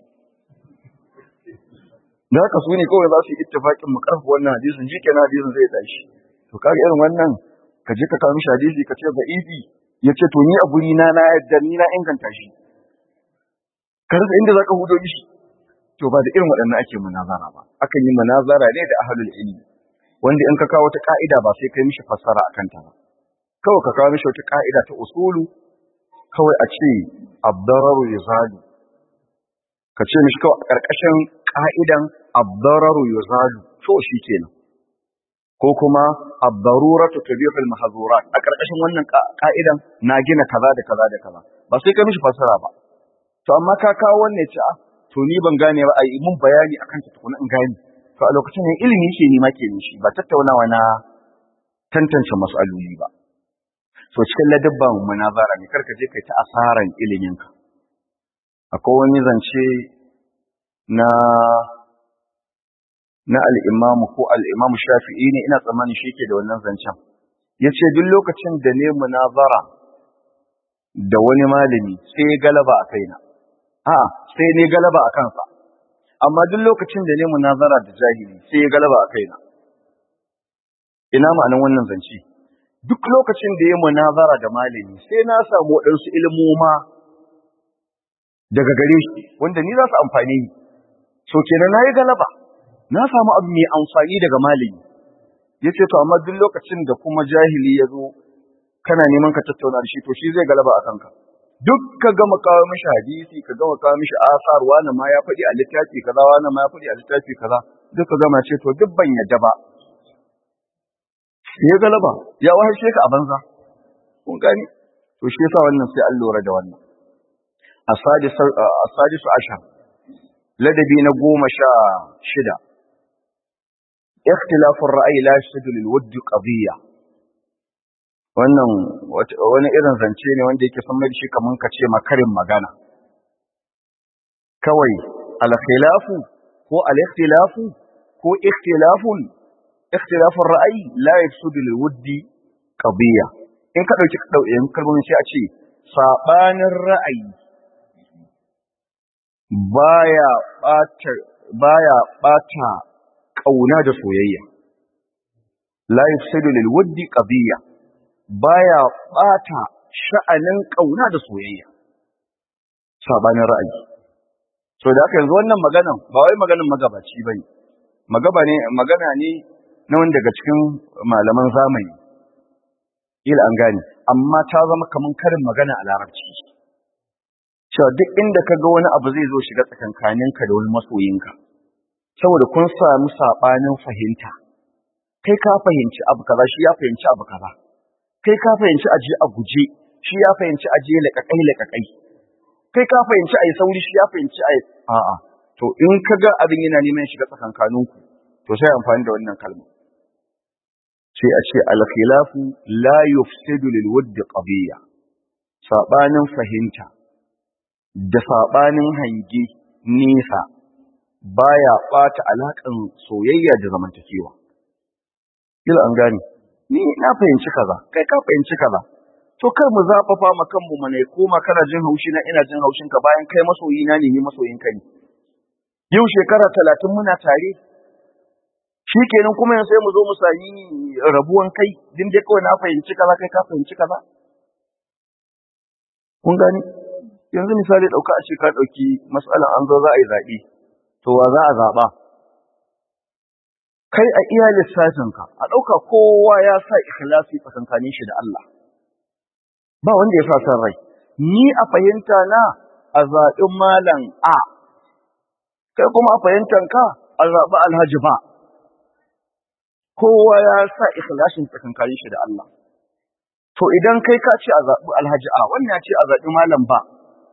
da haka su ne kawai za su yi ittifaƙin mu karfa wannan hadisin shi kenan hadisin zai tashi to kaga irin wannan ka je ka kawo mishi hadisi ka ce da'ifi ya ce to ni a guri na na yadda ni na inganta shi ka rasa inda zaka hudo mishi to ba da irin waɗannan ake munazara ba akan yi munazara ne da ahlul ilmi wanda in ka kawo wata ka'ida ba sai kai mishi fassara akan ta ba kawai ka kawo mishi wata ka'ida ta usulu kawai a ce abdararu yuzalu ka ce mishi kawai a ƙarƙashin ka'idan abdararu yuzalu to shi kenan ko kuma abdaruratu tabihul mahzurat a ƙarƙashin wannan ka'idan na gina kaza da kaza da kaza ba sai kai mishi fassara ba to amma ka kawo wannan ce a to ni ban gane ba ai mun bayani akan ta tukuna in gane to a lokacin ne ilimi ke nima ke nishi ba tattaunawa na tantance mas'aloli ba so cikin ladabban munazara ne karka je kai ta asaran iliminka akwai wani zance na na al-imam ko al-imam shafi'i ne ina tsammanin shi ke da wannan zancen yace duk lokacin da ne munazara da wani malami sai ya galaba a kaina a sai ne galaba a kansa amma duk lokacin da ne munazara da jahili sai ya galaba a kaina ina ma'anan wannan zance duk lokacin da ya munazara da malami sai na samu waɗansu ilmoma daga gare shi wanda ni za su amfani ni so kenan na yi galaba na samu abu mai amfani daga malami ya ce to amma duk lokacin da kuma jahili ya zo kana neman ka tattauna da shi to shi zai galaba a kanka duk ka gama kawo mishi hadisi ka gama kawo mishi asar wani ma ya faɗi a littafi kaza wani ma ya faɗi a littafi kaza duk ka gama ce to duk ban yadda ba ya galaba ya wahashe ka a banza kun gani to shi yasa wannan sai an lura da wannan asadisu ashar ladabi na goma sha shida ikhtilafur ra'ayi la yashhadu lil wudd qadiyya wannan wani irin zance ne wanda yake san mai shi kaman ka ce makarin magana kawai al khilafu ko al ikhtilafu ko ikhtilafun ikhtilafur ra'ayi la yashhadu lil wudd qadiyya in ka dauki dauyen kalmomin sai a ce sabanin ra'ayi baya bata baya bata kauna da soyayya la yafsidu lil wuddi qadiyya baya bata sha'anin kauna da soyayya sabanin ra'ayi so da haka yanzu wannan maganan ba wai maganan magabaci bane magaba ne magana ne na wanda daga cikin malaman zamani ila an gane amma ta zama kaman karin magana a larabci cewa duk inda ka ga wani abu zai zo shiga tsakankaninka da wani masoyinka saboda kun samu saɓanin fahimta kai ka fahimci abu kaza shi ya fahimci abu kaza kai ka fahimci aje a guje shi ya fahimci aje laƙaƙai laƙaƙai kai ka fahimci a yi sauri shi ya fahimci a a'a to in ka ga abin yana neman shiga tsakankaninku to sai amfani da wannan kalma sai a ce al-khilafu la yufsidu lil wudd qadiyya saɓanin fahimta da saɓanin hange nesa baya ɓata alaƙan soyayya da zamantakewa. Kila an gane, ni na fahimci kaza, kai ka fahimci kaza. To kar mu zafafa ma kanmu mana ya koma kana jin haushi na ina jin haushin ka bayan kai masoyi na ne ni masoyin ka ne. Yau shekara talatin muna tare. Shi kenan kuma yanzu sai mu zo mu sami rabuwan kai, din dai kawai na fahimci kaza kai ka fahimci kaza. Kun gani? yanzu misali ɗauka a ce ka ɗauki matsalan an zo za a yi zaɓe, to wa za a zaɓa? Kai a iya lissafinka, a ɗauka kowa ya sa ikhlasi tsakankanin shi da Allah. Ba wanda ya sa san rai, ni a fahimta na a zaɓi malam A, kai kuma a fahimtan ka a zaɓi alhaji ba. Kowa ya sa ikhlasin tsakankanin shi da Allah. To idan kai ka ce a zaɓi alhaji A, wannan ya ce a zaɓi malam ba,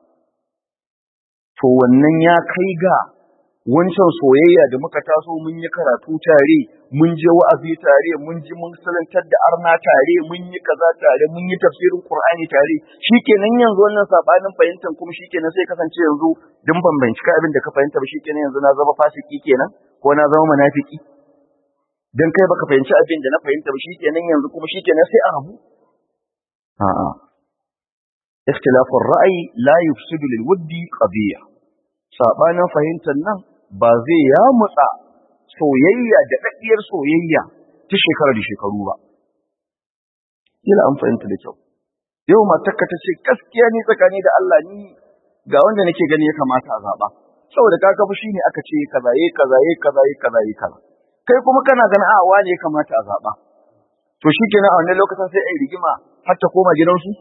to wannan ya kai ga wancan soyayya da muka taso mun yi karatu tare mun je wa'azi tare mun ji mun salantar da arna tare mun yi kaza tare mun yi tafsirin qur'ani tare shikenan yanzu wannan sabanin fahimtar kuma shikenan sai kasance yanzu din ban bincika abin da ka fahimta ba shikenan yanzu na zama fasiki kenan ko na zama munafiki dan kai baka fahimci abin da na fahimta ba shikenan yanzu kuma shikenan sai a rabu a'a ikhtilafu ar-ra'yi la yufsidu lil wuddi qadiyya sabanin fahimtar nan ba zai yamutsa soyayya da daddiyar soyayya ta shekara da shekaru ba kila an fahimta da kyau yau matarka ta ce gaskiya ni tsakani da Allah ni ga wanda nake gani ya kamata a zaba saboda ka ga fushi ne aka ce kaza yi kaza yi kaza yi kaza yi kaza kai kuma kana ganin a wane ya kamata a zaba to shikenan a wannan lokacin sai ai rigima har ta koma gidansu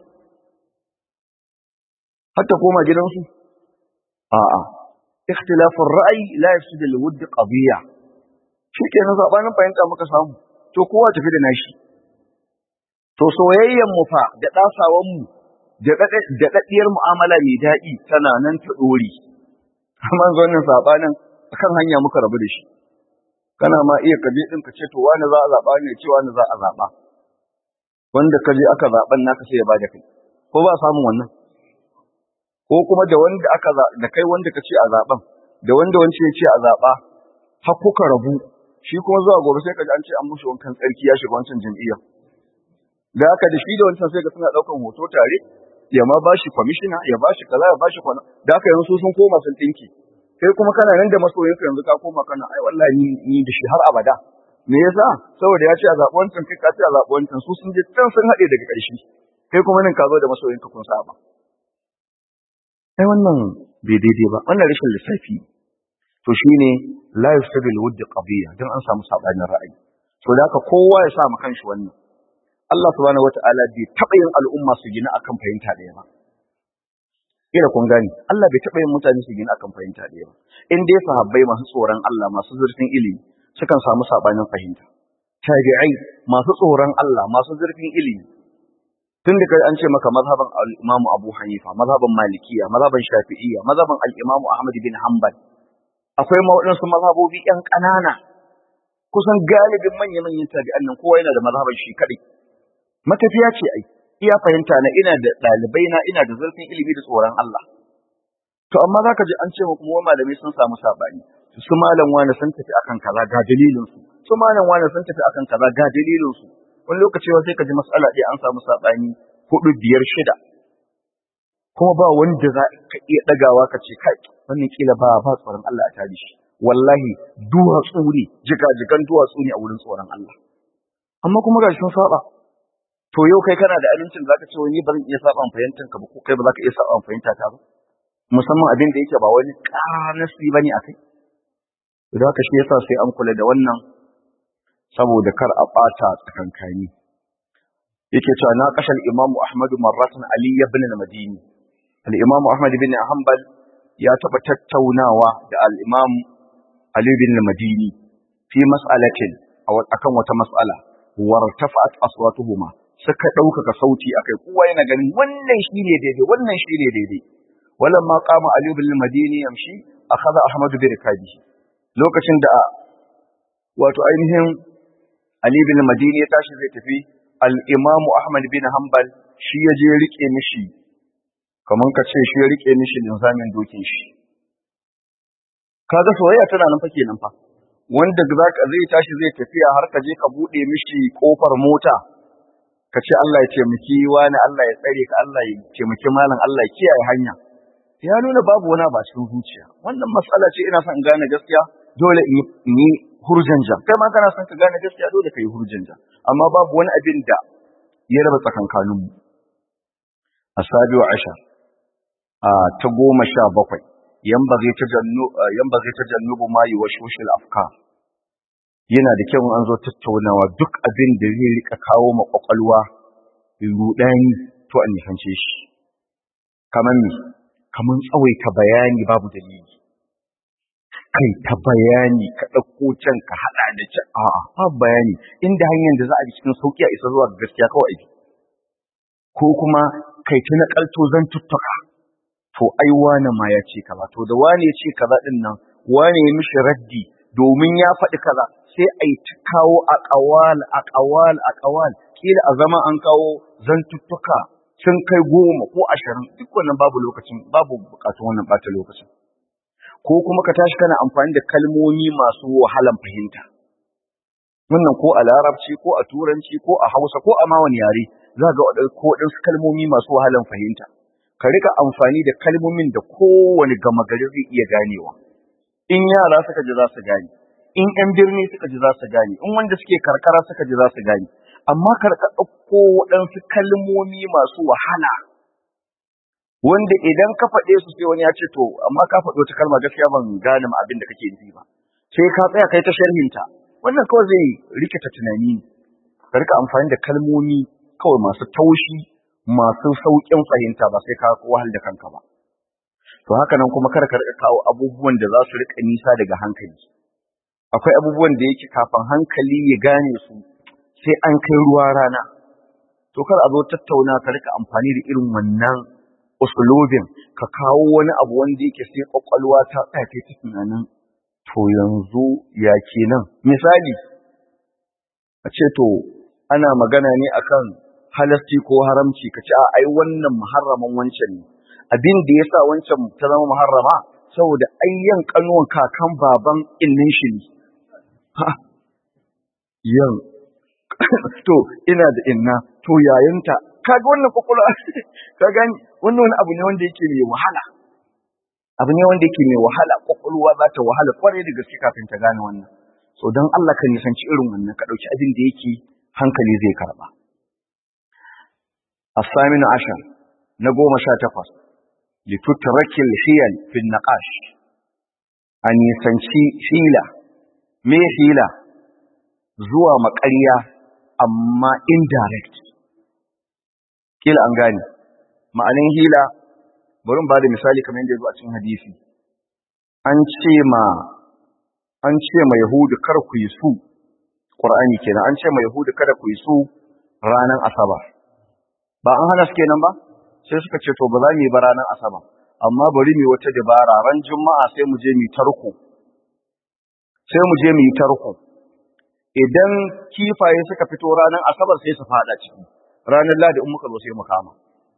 har ta koma gidansu a'a ikhtilafu ar-ra'yi la yafsidu al-wudd qadiyya shikenan zabanin fahimta muka samu to kowa tafi da nashi to soyayyen mu fa da dasawan mu da daɗaɗɗiyar mu'amala mai daɗi tana nan ta ɗori amma wannan sabanin akan hanya muka rabu da shi kana ma iya kaje din ka ce to wani za a zaba ne ce wani za a zaba wanda kaje aka zaban naka sai ya bada kai ko ba samun wannan ko kuma da wanda aka da kai wanda kace a zaban da wanda wance ya ce a zaba har kuka rabu shi kuma zuwa gobe sai kaji an ce an mushi wankan tsarki ya shiga wancan jam'iyya da haka da shi da wancan sai ga suna daukan hoto tare ya ma bashi kwamishina ya bashi kaza ya bashi kwana da haka yanzu sun koma sun tinki kai kuma kana nan da masoyinka yanzu ka koma kana ai wallahi ni ni da shi har abada me yasa saboda ya ce a zaɓi wancan kai ka ce a zaɓi wancan su sun je can sun haɗe daga ƙarshe kai kuma nan ka zo da masoyinka kun saba ai wannan bai daidai ba wannan rashin lissafi to shine la yusabil wudd qadiyya dan an samu sabanin ra'ayi to da haka kowa ya sa mu kanshi wannan Allah subhanahu wata'ala bai taɓa yin al'umma su gina akan fahimta ɗaya ba kila kun gani Allah bai taɓa yin mutane su gina akan fahimta ɗaya ba in dai sahabbai masu tsoron Allah masu zurfin ilimi sukan samu sabanin fahimta tabi'ai masu tsoron Allah masu zurfin ilimi tun da kai an ce maka mazhaban al-Imam Abu Hanifa mazhaban Malikiya mazhaban Shafi'iyya mazhaban al-Imam Ahmad bin Hanbal akwai ma waɗansu mazhabobi ƴan ƙanana kusan galibin manya-manyan tabi'an nan kowa yana da mazhaban shi kaɗai matafiya ce ai iya fahimta na ina da ɗalibai na ina da zurfin ilimi da tsoron Allah to amma zaka ji an ce mu kuma malamai sun samu sabani su malam wani sun tafi akan kaza ga dalilin su su malam wani sun tafi akan kaza ga dalilin su wani lokaci sai ka ji mas'ala ɗaya an samu sabani hudu biyar shida kuma ba wanda za ka iya ɗagawa ka ce kai wannan kila ba ba tsoron Allah a tare shi wallahi duwatsu ne jigajigan duwatsu ne a wurin tsoron Allah amma kuma ga sun saba to yau kai kana da amincin zaka ce wani ba zan iya saba fahimtar ka ba ko kai ba za ka iya saba fahimta ta ba musamman abin da yake ba wani ƙanasi bane akai idan haka shi yasa sai an kula da wannan saboda kar a ɓata tsakankani yake cewa na kashal imamu ahmadu marratan ali ibn al-madini al-imamu ahmad ibn hanbal ya taba tattaunawa da al-imam ali ibn al-madini fi mas'alatin akan wata mas'ala wartafa'at aswatuhuma suka ɗaukaka sauti akai kowa yana ganin wannan shine daidai wannan shine daidai walamma qama ali ibn al-madini yamshi akhadha ahmad bi rikabihi lokacin da wato ainihin ali ibn al-madini ya tashi zai tafi al-imam ahmad bin hanbal shi ya je rike mishi kaman ka ce shi ya rike mishi linzamin dokin shi kaga soyayya tana nan fa kenan fa wanda zaka zai tashi zai tafiya har ka je ka bude mishi kofar mota ka ce Allah ya taimaki wani Allah ya tsare ka Allah ya taimaki malam Allah ya kiyaye hanya ya nuna babu wani ba cikin zuciya wannan matsala ce ina son in gane gaskiya dole in yi hurjanja kai ma kana son ka gane gaskiya dole ka yi hurjanja amma babu wani abin da ya raba tsakankanin mu asabiu ashar a ta goma sha bakwai yambaghi tajannu yambaghi tajannubu ma yuwashwishul afkar yana da kyau an zo tattaunawa duk abin da zai rika kawo ma kwakwalwa rudani to an nifance shi kamar ni kamar tsawaita bayani babu dalili kai ta bayani ka ɗauko can ka haɗa da can a'a babu bayani inda hanyar da za a bi cikin sauƙi a isa zuwa ga gaskiya kawai bi ko kuma kai ta naƙalto zan tuttuka to ai wane ma ya ce kaza to da wane ya ce kaza din nan wane ya mishi raddi domin ya faɗi kaza sai a yi ta kawo a ƙawal a ƙawal a ƙawal kila a zama an kawo zantuttuka sun kai goma ko ashirin duk wannan babu lokacin babu bukatun wannan ɓata lokacin ko kuma ka tashi kana amfani da kalmomi masu wahalan fahimta wannan ko a larabci ko a turanci ko a hausa ko a ma wani yare za ga ko waɗansu kalmomi masu wahalan fahimta ka rika amfani da kalmomin da kowane gama gari zai iya ganewa in yara suka ji za su gane in yan birni suka ji za su gane in wanda suke karkara suka ji za su gane amma karka ɗauko waɗansu kalmomi masu wahala wanda idan ka faɗe su sai wani ya ce to amma ka faɗo ta kalma gaskiya ban gane ma abin da kake nufi ba sai ka tsaya kai ta sharhinta wannan kawai zai rikita tunani ne ka rika amfani da kalmomi kawai masu taushi masu sauƙin fahimta ba sai ka wahal da kanka ba to haka nan kuma kar ka rika kawo abubuwan da za su rika nisa daga hankali akwai abubuwan da yake kafin hankali ya gane su sai an kai ruwa rana to kar a zo tattauna ka rika amfani da irin wannan usulobin ka kawo wani abu wanda yake sai kwakwalwa ta tsaya ta tunanin to yanzu ya kenan misali a ce to ana magana ne akan halasti ko haramci ka ce a ai wannan muharraman wancan ne abin da yasa wancan ta zama muharrama saboda ayyan kanuwan kakan baban innin shi ne ha yan to ina da inna to yayanta kaga wannan kokula ka gani wannan wani abu ne wanda yake mai wahala abu ne wanda yake mai wahala kwakwalwa za ta wahala kwarai da gaske kafin ta gane wannan so don Allah ka nisanci irin wannan ka ɗauki abin da yake hankali zai karɓa الثامن عشر نقوم شاتقص لتترك الحيل في النقاش أن يسنشي حيلة مي حيلة زوى مقرية أما indirect kila an gane ma'anin hila bari ba da misali kamar yadda ya zo a cikin hadisi an ce ma an ce ma yahudu kar ku yi su qur'ani kenan an ce ma yahudu kada ku yi su ranar asabar ba an hana su kenan ba sai suka ce to ba za mu yi ba ranar asabar amma bari mu wata dabara ran juma'a sai mu je mu tarko sai mu je mu yi tarko idan kifaye suka fito ranar asabar sai su fada ciki ranar ladi in muka zo sai mu kama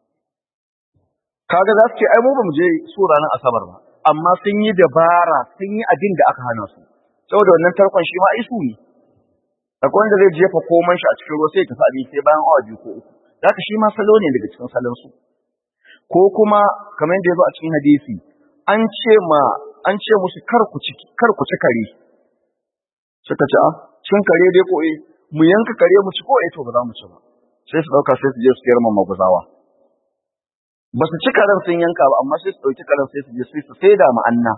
kaga za su ce ai mu ba mu je su ranar asabar ba amma sun yi dabara sun yi abin da aka hana su saboda wannan tarkon shi ma ai su ne akwai wanda zai jefa koman shi a cikin ruwa sai ya tafi abin sai bayan awa biyu ko uku zaka shi ma salo ne daga cikin salon su ko kuma kamar yadda ya zo a cikin hadisi an ce ma an ce musu kar ku ci kar ku ci kare suka ce a cin kare dai ko eh mu yanka kare mu ci ko eh to ba za mu ci ba sai su dauka sai su je su yarma maguzawa ba su ci karen sun yanka ba amma sai su dauki karen sai su je sai su saida ma anna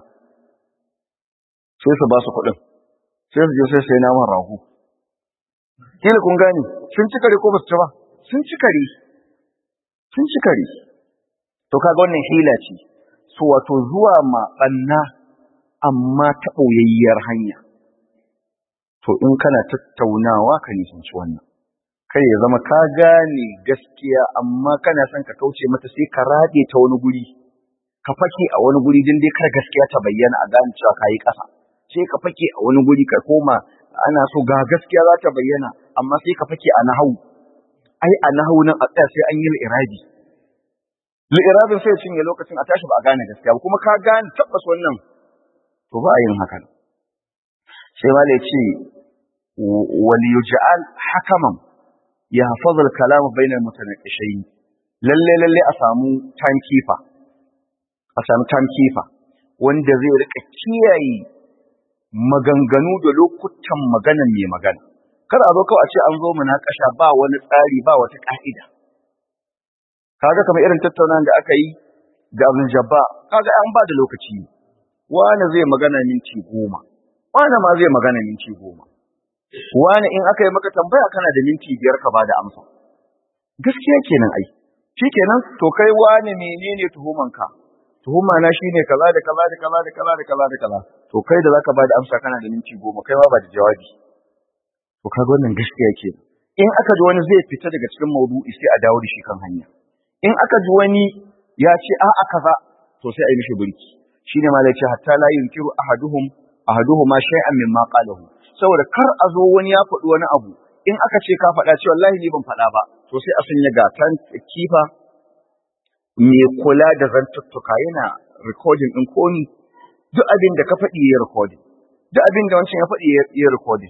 sai su ba su kuɗin sai su je sai sai naman rago kila kun gane sun ci kare ko ba su ci ba sun ci kare sun ci kare to kaga wannan hila ce so wato zuwa ma banna amma ta ɓoyayyar hanya to in kana tattaunawa ka nisanci wannan kai ya zama ka gane gaskiya amma kana son ka kauce mata sai ka rade ta wani guri ka fake a wani guri din dai kar gaskiya ta bayyana a gane cewa kayi ƙasa sai ka fake a wani guri ka koma ana so ga gaskiya za ta bayyana amma sai ka fake a nahawu ai a nahawu nan a tsaya sai an yi irabi li'irabin sai cinye lokacin a tashi ba a gane gaskiya ba kuma ka gane tabbas wannan to ba a yin hakan sai ma da ce wal yuj'al hakaman yahfaz al kalam bayna al mutanaqishayn lalle lalle a samu timekeeper a samu timekeeper wanda zai rika kiyaye maganganu da lokutan maganan mai magana kada a zo kawai a ce an zo munakasha ba wani tsari ba wata ka'ida kaga kamar irin tattaunawa da aka yi da Abdul Jabba kaga an ba da lokaci wani zai magana minti goma wani ma zai magana minti goma wani in aka yi maka tambaya kana da minti biyar ka bada amsa gaskiya kenan ai kenan to kai wani menene tuhumanka tuhuma na shine kaza da kaza da kaza da kaza da kaza da kaza to kai da zaka bada amsa kana da minti goma kai ma ba da jawabi to kaga wannan gaskiya kenan in aka ji wani zai fita daga cikin maudu'i sai a dawo da shi kan hanya in aka ji wani ya ce a'a kaza to sai a yi mishi burki shine ma ce hatta la yunkiru ahaduhum ahaduhuma shay'an mimma qalahu saboda kar a zo wani ya faɗi wani abu in aka ce ka faɗa ce wallahi ni ban faɗa ba to sai a sanya gatan kifa mai kula da zantuttuka yana recording din komi duk abin da ka faɗi ya recording duk abin da wancan ya faɗi ya recording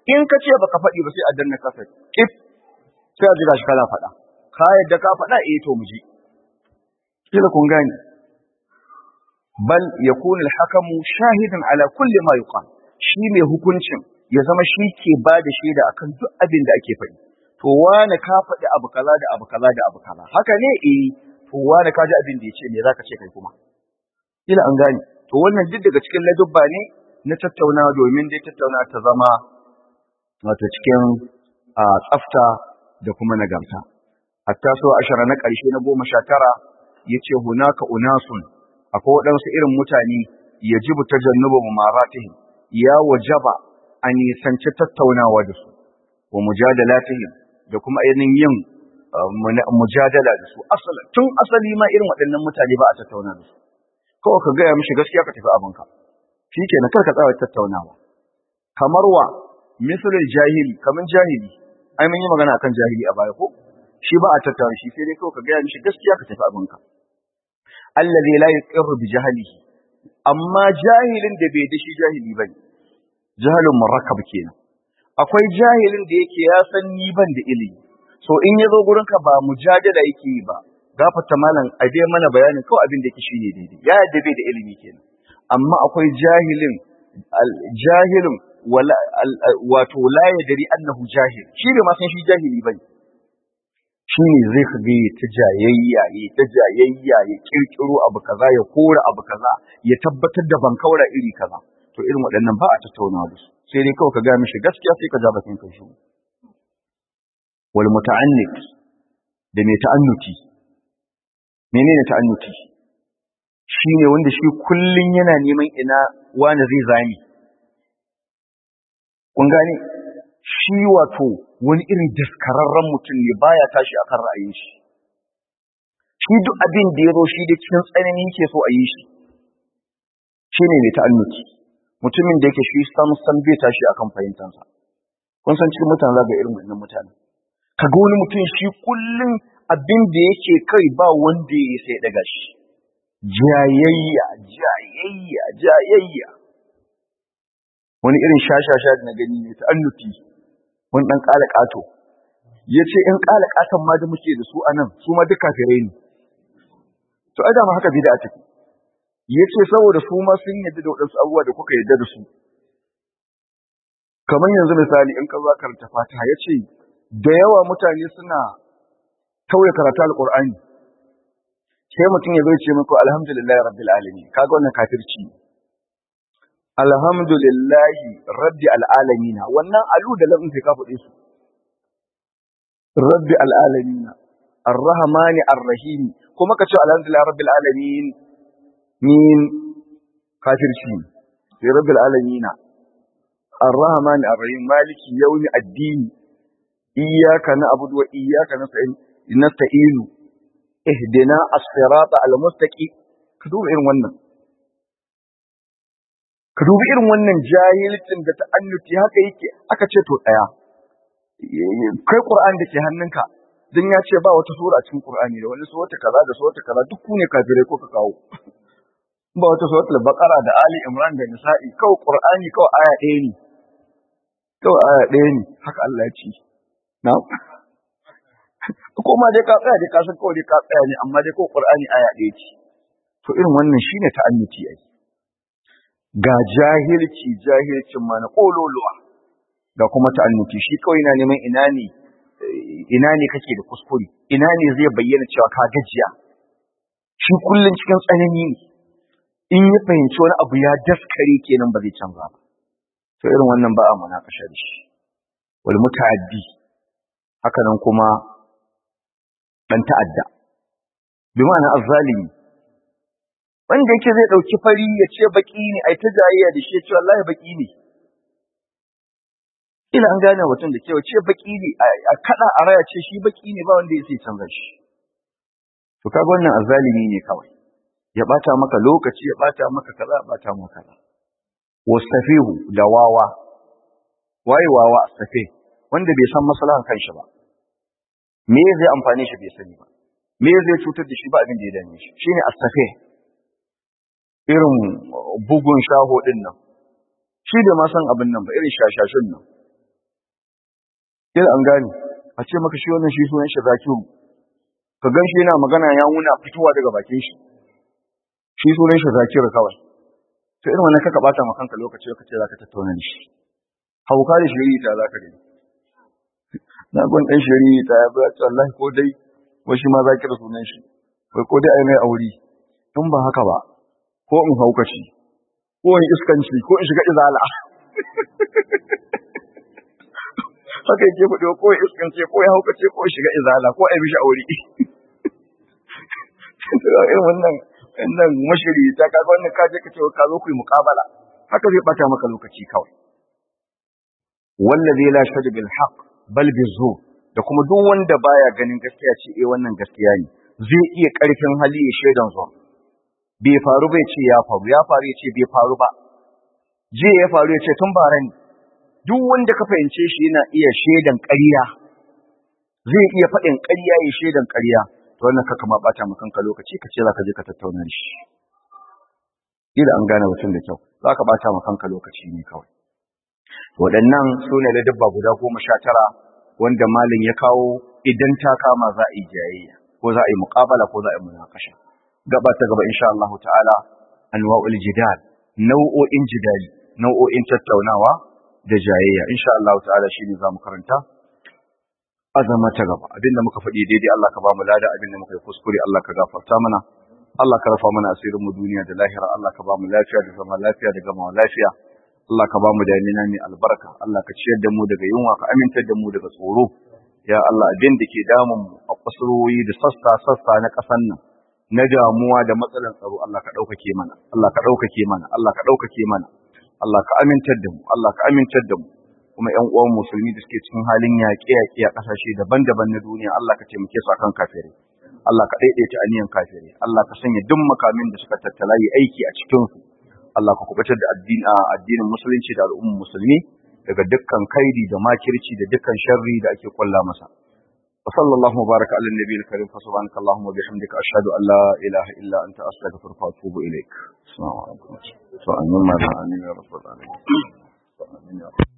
in ka ce baka faɗi ba sai a danna kasa kif sai a ji gashi kana faɗa ka yadda ka faɗa eh to mu ji kila kun gane bal yakunu al-hakamu shahidan ala kulli ma yuqal shi mai hukuncin ya zama shi ke ba da shaida akan duk abin da ake faɗi to wani ka faɗi abu kaza da abu kaza da abu kaza haka ne eh to wani ka ji abin da ya ce me zaka ce kai kuma kila an gane to wannan duk daga cikin ladubba ne na tattaunawa domin dai tattaunawa ta zama wato cikin tsafta da kuma nagarta hatta so ashara na ƙarshe na goma sha tara ya ce hunaka unasun akwai waɗansu irin mutane ya jibu ta jannuba maratihim ya wajaba a nisanci tattaunawa da su wa mujadalatihim da kuma ainihin yin mujadala da su tun asali ma irin waɗannan mutane ba a tattauna da su kawai ka gaya mishi gaskiya ka tafi abinka shi ke na karka tsawa tattaunawa kamar wa misalin jahili kamar jahili ai mun yi magana akan jahili a baya ko shi ba a tattauna shi sai dai kawai ka gaya mishi gaskiya ka tafi abinka allazi la yuqirru bi jahlihi amma jahilin da bai da shi jahili bane jahalun murakkab kenan akwai jahilin da yake ya san ni ban da ilimi so in yazo gurin ka ba mujadala yake yi ba gafarta malam a dai mana bayanin kawai abin da yake shine daidai ya yadda bai da ilimi kenan amma akwai jahilin jahilin wala wato la yadri annahu jahil shi bai ma san shi jahili bane shi ne zai ka ga ta jayayya ya ta jayayya ya kirkiro abu kaza ya kora abu kaza ya tabbatar da bankaura iri kaza to irin waɗannan ba a tattaunawa da su sai dai kawai ka ga mishi gaskiya sai ka ja bakin kai shi wal muta'annit da mai ta'annuti menene ta'annuti shine wanda shi kullun yana neman ina wani zai zami kun gane shi wato wani irin daskararren mutum ne baya tashi akan ra'ayin shi shi duk abin da ya zo shi da cikin tsanani yake so a yi shi shine mai ta'annuti mutumin da yake shi sam sam bai tashi akan fahimtansa kun san cikin mutane zaga irin wannan mutane kaga wani mutum shi kullum abin da yake kai ba wanda ya sai daga shi jayayya jayayya jayayya wani irin shashasha da na gani ne ta annuti wani dan kala kato yace in kala katan ma da muke da su anan su ma duk kafirai ne to ai da ma haka bid'a take yace saboda su ma sun yadda da wadansu abubuwa da kuka yadda da su kamar yanzu misali in ka zo karanta Fatiha yace da yawa mutane suna tauye karatu alqur'ani sai mutum ya zo ya ce muku alhamdulillahi rabbil alamin kaga wannan kafirci alhamdulillahi rabbi alamin wannan alu da lamun sai ka faɗe su rabbi alamin arrahmani arrahim kuma ka ce alhamdulillahi rabbil alamin min kafirci sai rabbil alamin الرحمن الرحيم مالك يوم الدين إياك نعبد وإياك نستعين اهدنا الصراط المستقيم كدوب irin wannan ka dubi irin wannan jahilcin da ta'annuti haka yake aka ce to daya kai qur'ani da ke hannunka dan ya ce ba wata sura cikin qur'ani da wani sura kaza da sura kaza duk ku ne kafirai ko ka kawo ba wata suratul baqara da ali imran da nisa'i kawai qur'ani kawai aya ɗaya ne kawai aya ɗaya ne haka Allah ya ce na ko ma dai ka tsaya dai ka san kawai dai ka tsaya ne amma dai ko qur'ani aya ɗaya ce to irin wannan shine ta'annuti ai ga jahilci jahilcin ma na kololuwa ga kuma ta'annuti shi kawai yana neman ina ne ina ne kake da kuskure ina ne zai bayyana cewa ka gajiya shi kullun cikin tsanani ne in ya fahimci wani abu ya daskare kenan ba zai canza ba to irin wannan ba a munakasha da shi wal muta'addi haka nan kuma dan ta'adda bi ma'ana azzalimi wanda yake zai dauki fari ya ce baki ne ai ta jayayya da shi ya ce wallahi baki ne ila an gane mutum da cewa ce baki ne a kada a raya ce shi baki ne ba wanda ya sai canza shi to kaga wannan azzalimi ne kawai ya bata maka lokaci ya bata maka kaza bata maka kaza wastafihu da wawa waye wawa astafe wanda bai san maslahan kanshi ba me zai amfane shi bai sani ba me zai cutar da shi ba abin da ya dame shi shine astafe irin bugun shaho din nan shi da ma san abin nan ba irin shashashun nan kila an gane a ce maka shi wannan shi sunan shi zakiru ka gan shi yana magana ya wuna fitowa daga bakin shi shi sunan shi zakiru kawai to irin wannan kaka bata maka kanka lokaci lokaci zaka tattauna da shi hauka da shiri ta zaka gani na gon dan shiri ta ya ba wallahi ko dai wai shi ma zakiru sunan shi wai ko dai ai mai aure in ba haka ba ko in haukaci ko in iskanci ko in shiga izala haka yake faɗi ko in iskanci ko ya haukace ko in shiga izala ko ai mishi aure irin wannan wannan mashiri ta kaga wannan ka je ka ce ka zo ku yi muqabala haka zai bata maka lokaci kawai wallazi la shadu bil haqq bal bizu da kuma duk wanda baya ganin gaskiya ce eh wannan gaskiya ne zai iya karfin hali ya shaidan zuwa bai faru bai ce ya faru ya faru ya ce bai faru ba je ya faru ya ce tun bara ne duk wanda ka fahimce shi yana iya shaidan ƙarya zai iya faɗin ƙarya ya shaidan ƙarya to wannan kaka ma bata maka kanka lokaci ka ce za ka je ka tattauna da shi ila an gane mutum da kyau za ka bata maka kanka lokaci ne kawai waɗannan su ne dabba guda goma sha tara wanda malin ya kawo idan ta kama za a yi jayayya ko za a yi muƙabala ko za a yi munakasha gaba ta gaba insha Allah ta'ala anwa'ul jidal nau'o'in jidali nau'o'in tattaunawa da jayayya insha Allah ta'ala shine zamu karanta azama ta gaba abinda muka faɗi daidai Allah ka ba mu lada abinda muka yi kuskure Allah ka gafarta mana Allah ka rafa mana asirin mu duniya da lahira Allah ka ba mu lafiya da zama lafiya da gama lafiya Allah ka ba mu damina mai albarka Allah ka ciyar da mu daga yunwa ka amintar da mu daga tsoro ya Allah abin da ke damun mu a kusurwoyi da sassa sassa na ƙasar nan na damuwa da matsalan tsaro Allah ka ɗaukake mana Allah ka ɗaukake mana Allah ka ɗaukake mana Allah ka amintar da mu Allah ka amintar da mu kuma ƴan uwan musulmi da suke cikin halin yaƙe-yaƙe a ƙasashe daban-daban na duniya Allah ka taimake su akan kafirai Allah ka daidaita aniyan kafirai Allah ka sanya duk makamin da suka tattala yi aiki a cikin su Allah ka kubutar da addinin musulunci da al'ummar musulmi daga dukkan kaidi da makirci da dukkan sharri da ake kulla masa وصلى الله وبارك على النبي الكريم فسبحانك اللهم وبحمدك أشهد أن لا إله إلا أنت أستغفرك وأتوب إليك السلام عليكم وآمين يا رب العالمين